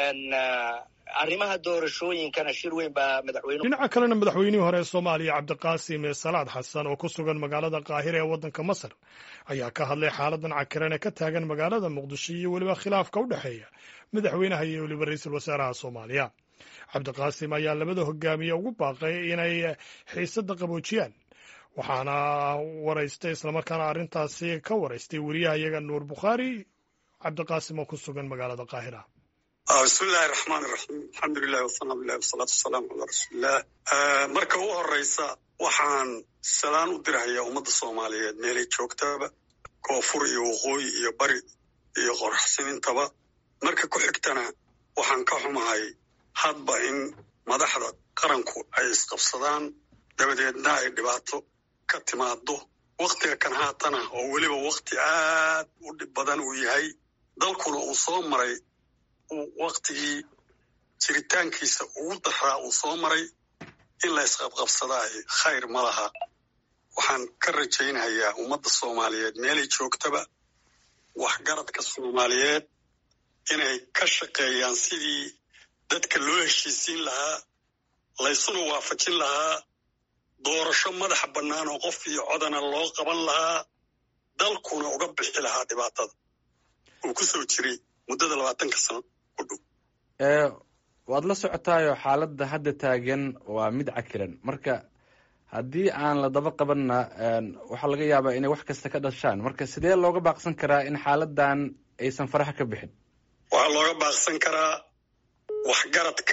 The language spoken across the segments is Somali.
arrimaha doorashooyinkana shir weyn baa madaxweyne dhinaca kalena madaxweynihii hore ee soomaaliya cabdiqaasim salaad xasan oo ku sugan magaalada qaahira ee waddanka masar ayaa ka hadlay xaaladan cakiran ee ka taagan magaalada muqdisho iyo weliba khilaafka u dhexeeya madaxweynaha iyo weliba ra-iisul wasaaraha soomaaliya cabdiqaasim ayaa labada hogaamiye ugu baaqay inay xiisadda qaboojiyaan waxaana waraystay islamarkaana arrintaasi ka waraystay weriyaha iyaga nuur bukhaari cabdiqaasim oo ku sugan magaalada qaahira bismi illaahi raxmaan iraxiim alxamdulilahi wasanaa bilahi wasalaatu wasalaamu calaa rasuulilah marka ugu horeysa waxaan salaan u dirahayaa ummadda soomaaliyeed meelay joogtaba koonfur iyo waqooyi iyo bari iyo qoraxsimintaba marka ku xigtana waxaan ka xumahay hadba in madaxda qaranku ay isqabsadaan dabadeedna ay dhibaato ka timaado wakhtiga kan haatana oo weliba wakhti aad u dhib badan uu yahay dalkuna uu soo maray waktigii jiritaankiisa ugu daraa uu soo maray in la isqabqabsadaahi khayr ma laha waxaan ka rajaynayaa ummadda soomaaliyeed meelay joogtaba waxgaradka soomaaliyeed inay ka shaqeeyaan sidii dadka loo heshiisiin lahaa laysuna waafajin lahaa doorasho madaxa bannaan oo qof iyo codana loo qaban lahaa dalkuna uga bixi lahaa dhibaatada uu ku soo jiray muddada labaatanka sano ku dhow waad la socotaayo xaaladda hadda taagan waa mid cakiran marka haddii aan la daba qabanna waxaa laga yaabaa inay wax kasta ka dhashaan marka sidee looga baaqsan karaa in xaaladan aysan faraha ka bixin waxaa looga baaqsan karaa waxgaradka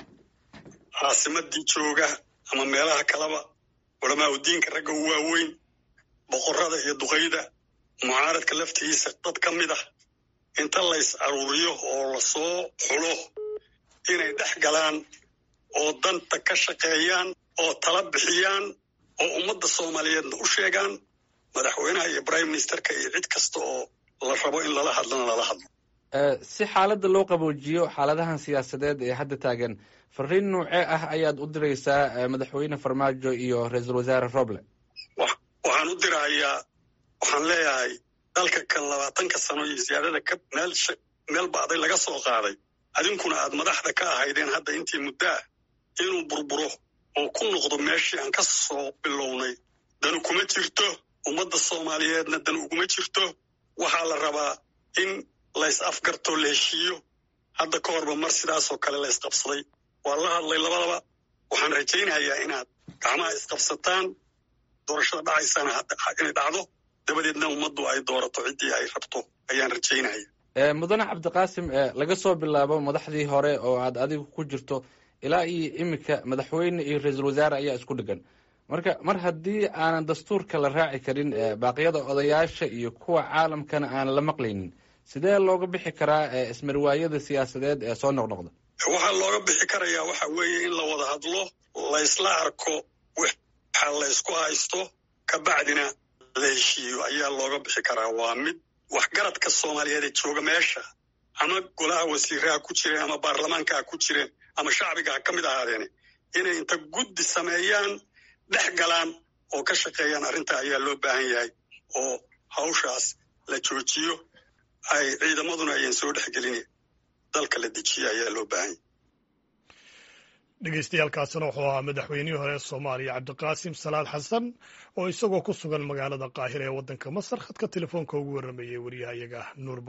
caasimadii jooga ama meelaha kaleba culamaa udiinka ragga u waaweyn boqorada iyo duqayda mucaaradka laftigiisa dad ka mid ah inta lays aruuriyo oo lasoo xulo inay dhex galaan oo danta ka shaqeeyaan oo tala bixiyaan oo ummadda soomaaliyeedna u sheegaan madaxweynaha iyo prime ministerka iyo cid kasta oo la rabo in lala hadlana lala hadlo si xaaladda loo qaboojiyo xaaladahan siyaasadeed ee hadda taagan fariin noocee ah ayaad u diraysaa madaxweyne farmaajo iyo ra-iisul wasaare roble waxaan u dirahayaa waxaan leeyahay dalka kan labaatanka sano iyo siyaadada ka meel meel ba'day laga soo qaaday adinkuna aad madaxda ka ahaydeen hadda intii muddaa inuu burburo oo ku noqdo meeshii aan ka soo bilownay danu kuma jirto ummadda soomaaliyeedna dan uguma jirto waxaa la rabaa in lays afgartoo la heshiiyo hadda ka horba mar sidaasoo kale la ysqabsaday waa la hadlay labadaba waxaan rajaynayaa inaad gacmaha isqabsataan doorashada dhacaysana inay dhacdo dabadeedna ummaddu ay doorato ciddii ay rabto ayaan rajaynaya mudane cabdiqaasim laga soo bilaabo madaxdii hore oo aad adigu ku jirto ilaa iyo iminka madaxweyne iyo ra-iisul wasaare ayaa isku dhegan marka mar haddii aanan dastuurka la raaci karin baaqyada odayaasha iyo kuwa caalamkana aan la maqlaynin sidee looga bixi karaa ismarwaayada siyaasadeed ee soo noqnoqda waxaa looga bixi karayaa waxa weeye in la wada hadlo laysla arko waxa laysku haysto kabacdina la heshiiyo ayaa looga bixi karaa waa mid waxgaradka soomaaliyeed ee jooga meesha ama golaha wasiiraha ku jireen ama baarlamaanka ha ku jireen ama shacbiga ha ka mid ahaadeene inay inta guddi sameeyaan dhex galaan oo ka shaqeeyaan arrinta ayaa loo baahan yahay oo hawshaas la joojiyo ay ciidamaduna ayaan soo dhexgelin dalka la dejiyo ayaa loo baahan yahay dhegeystayaaalkaasina wuxuu ahaa madaxweynihii hore ee soomaaliya cabdiqaasim salaad xasan oo isagoo ku sugan magaalada qaahira ee waddanka masar khadka telefoonka ugu warrameeyey wariyaha iyaga nuur